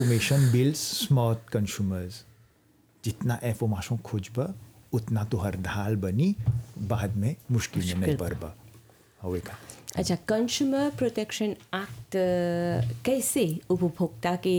Information builds smart consumers. जितना information खोजबा उतना तो हर ढाल बनी बाद में मुश्किल में नहीं मुश्किल। पड़बा हवे का अच्छा कंज्यूमर प्रोटेक्शन एक्ट कैसे उपभोक्ता के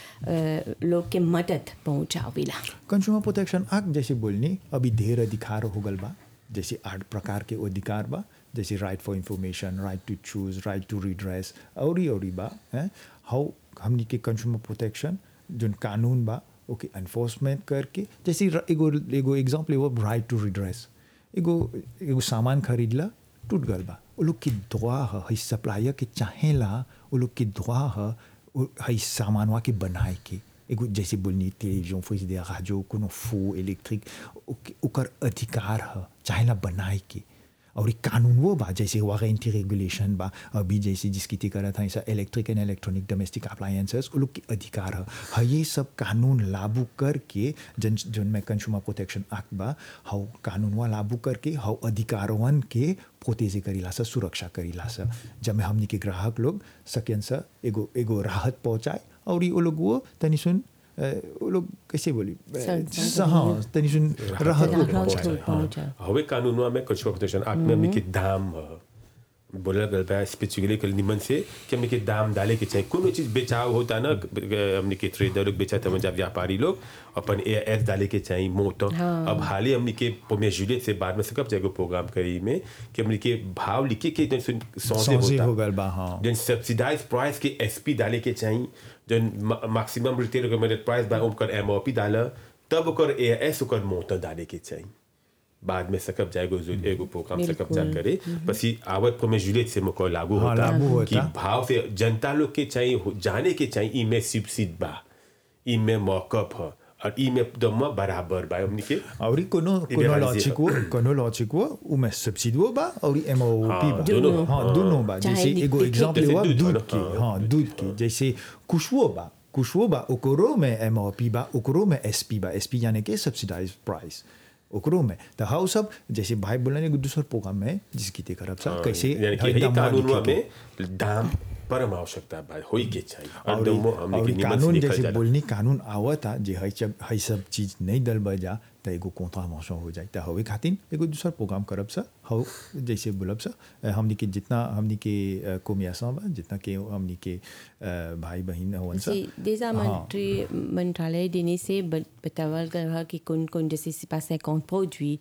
अ, लोग के मदद पहुंचावेला कंज्यूमर प्रोटेक्शन एक्ट जैसे बोलनी अभी ढेर अधिकार हो गल बा जैसे आठ प्रकार के अधिकार बा जैसे right for information right to choose right to redress और ही और ही बा हैं हाउ हमनी के कंज्यूमर प्रोटेक्शन जोन कानून बा ओके एनफोर्समेंट करके जैसे र- एगो एगो एग्जाम्पल एगो राइट टू रिड्रेस एगो एगो सामान खरीदला टूट गल बा वो लोग के दुआ ह हई सप्लायर के चाहेला वो लोग के दुआ ह वो हई सामानवा के बनाए के एगो जैसे बोलनी टेलीविजन फ्रिज दे राजो कोनो फो इलेक्ट्रिक ओके- ओकर अधिकार ह चाहेला बनाए के और एक कानून वो बा जैसे वारंटी रेगुलेशन बा अभी जैसे जिसकी ती करत है electric and electronic domestic appliances वो लोग के अधिकार है हाँ ये सब कानून लागू करके जन जन में कंज्यूमर प्रोटेक्शन एक्ट बा हाउ कानूनवा लागू करके हाउ अधिकारवन के प्रोटेजे करीला सा सुरक्षा करीला सा जब में हमनी के ग्राहक लोग सकें सा एगो एगो राहत पहुंचाए और ये वो लोग वो तनी सुन अ, वो लोग कैसे बोली अ, सं- स- हाँ तनी सुन राहत वो राहत पहुंचाए वो पहुंचाए। हवे कानूनवा में कंज्यूमर प्रोटेक्शन एक्ट में हमने के दाम ह, बोला गल बा स्पेसिफिकली कल निमन से कि हमने के दाम डाले के चाहिए कोनो चीज बेचाव होता ना हमने के ट्रेडर लोग बेचा था जा व्यापारी लोग अपन ए एस डाले के चाहिए मोट अब हाल ही हमने के पोमे जुले से बाद में से कब जाएगा प्रोग्राम करी में कि हमने के भाव लिखे के जन सुन सौदे सौदे होता हो गल बा, हाँ। जन सब्सिडाइज प्राइस के एसपी डाले के चाहिए जन मैक्सिमम रिटेल रिकमेंडेड प्राइस बा ओकर एमओपी डाला तब ओकर एएस ओकर मोट डाले के चाहिए बाद में सकब जाएगो जो एगो प्रोग्राम सकब जा करे पसी आवत को में जुलेट से मको लागू हाँ, होता लागू कि होता। भाव से जनता लोग के चाहिए हो- जाने के चाहिए ई में सब्सिडी बा ई में मॉकअप ह और ई में दम बराबर बा हमनी के और कोनो कोनो Libéraliser. लॉजिक वो कोनो लॉजिक वो उमे सब्सिडी वो बा और एमओपी हाँ, बा दोनों। हाँ दोनों बा चाहे जैसे लिख- एगो लिख- एग्जांपल जैसे हुआ दूध दूध वाला, के हाँ, हाँ दूध के जैसे कुशवो बा कुशवो बा ओकरो में एमओपी बा ओकरो में एसपी बा एसपी यानी के सब्सिडाइज प्राइस ओकरो में तो हाउ सब जैसे भाई बोला ने दूसर प्रोग्राम में जिसकी ते करब सब कैसे यानी कि हर ये दाम कानूनवा लिखे के। में दाम परम आवश्यकता बा होई के चाहिए और और दमो हमनी और के निमन से कानून लिखल जैसे जाला बोलनी कानून आवता जे हई सब हई सब चीज नहीं दल बजा त एगो कॉन्ट्रावेंशन हो जाए त हवे खातिर एगो दूसर प्रोग्राम करब सा हौ जैसे बोलब सा अ, हमनी के जितना हमनी के अ, कोमियासा बा जितना के हमनी के अ, भाई बहन हवन सा जैसे देशा हाँ। मंत्री मंत्रालय देने से ब- बतावल गल बा कि कौन कौन जैसे सिपा से कौन पहुंची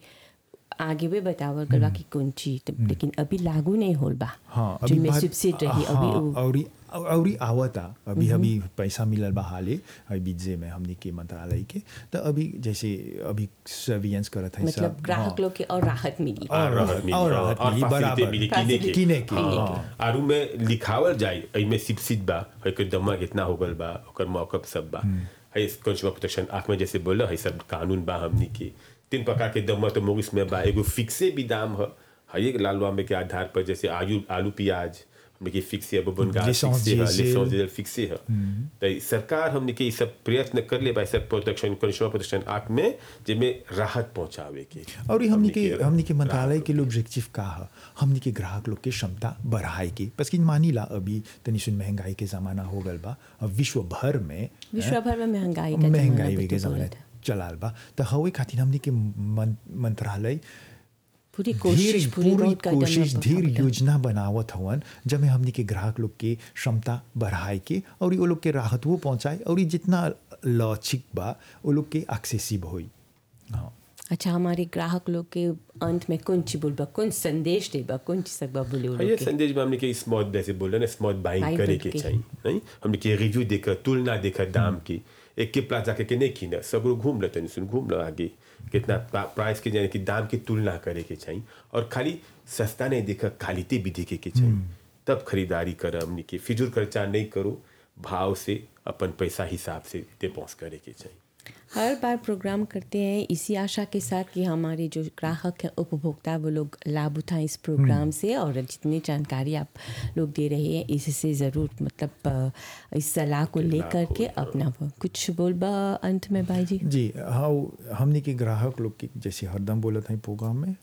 आगे भी बतावल गल बा कि कौन चीज तो लेकिन अभी लागू नहीं होल बा हाँ जिनमें बात- सब्सिडी रही हाँ, अभी वो- अउरी अउरी आवता अभी अभी पैसा मिलल बा हाले अभी बीजे में हमनी के मंत्रालय के तो अभी जैसे अभी सर्विलेंस करत है मतलब ग्राहक लोग के और राहत मिली और राहत मिली, और राहत और मिली, facility बराबर। मिली किने के किने के, हाँ। हाँ। आरू में लिखावल जाए एमे सब्सिडी बा है के दमा कितना हो गल बा ओकर मौकअप सब बा है कंज्यूमर प्रोटेक्शन आंख में जैसे बोला है सब कानून बा हमनी के तीन प्रकार के दमा तो मोगिस में बा एगो फिक्से भी दाम है है एक लाल वामे के आधार पर जैसे आलू आलू प्याज हमने के फिक्स है बबन का Licence फिक्स है diesel। लिसेंस डीजल फिक्स है तो सरकार हमने के ई सब प्रयत्न कर ले बा सब प्रोटेक्शन कंज्यूमर प्रोटेक्शन एक्ट में जेमे राहत पहुंचावे के और ये हमनी के हमनी के हमनी के मंत्रालय ग्राहक के ऑब्जेक्टिव का है हमनी के ग्राहक लोग के क्षमता बढ़ाए के बस कि मानी ला अभी तनी सुन महंगाई के जमाना हो गल बा अब विश्व भर में विश्व भर में महंगाई का जमाना महंगाई भी के तो जमाना बोलत है। चलाल बा तो हवे खातिर हमनी के मन- मंत्रालय पूरी धीर कोशिश पूरी पूरी बहुत कदम कोशिश बा- धीर बा- योजना बनावत हवन जब में हमनी के ग्राहक लोग के क्षमता बढ़ाए के और ये वो लोग के राहत वो पहुंचाए और ये जितना लौचिक बा वो लोग के एक्सेसिव होई हाँ अच्छा हमारे ग्राहक लोग के अंत में कौन ची बोलबा कौन संदेश देबा कौन ची सकबा बोले वो हाँ, ये लोग के? संदेश में हमने के स्मॉट जैसे बोल रहे ना स्मॉट बाइंग Buying करे करके। के चाहिए नहीं हमने के रिव्यू देकर तुलना देकर दाम की एक के प्लाजा के, के नहीं खीना सब लोग घूम लेते हैं सुन घूम लो आगे कितना प्राइस के यानी कि दाम की तुलना करे के चाहिए और खाली सस्ता नहीं देखा क्वालिटी भी देखे के चाहिए तब खरीदारी कर हमने के फिजूल खर्चा नहीं करो भाव से अपन पैसा हिसाब से डिपोज करे के चाहिए हर बार प्रोग्राम करते हैं इसी आशा के साथ कि हमारे जो ग्राहक हैं उपभोक्ता वो लोग लाभ उठाएं इस प्रोग्राम से और जितनी जानकारी आप लोग दे रहे हैं इससे ज़रूर मतलब अ, इस सलाह को लेकर के अपना वो कुछ बोलबा अंत में भाई जी जी हाँ हमने के ग्राहक लोग के जैसे हरदम बोलत हैं प्रोग्राम में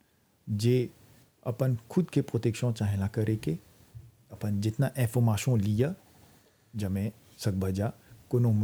जे अपन खुद के प्रोटेक्शन चाहेला करे के अपन जितना इंफॉर्मेशन लिया जमे सकबजा कोनो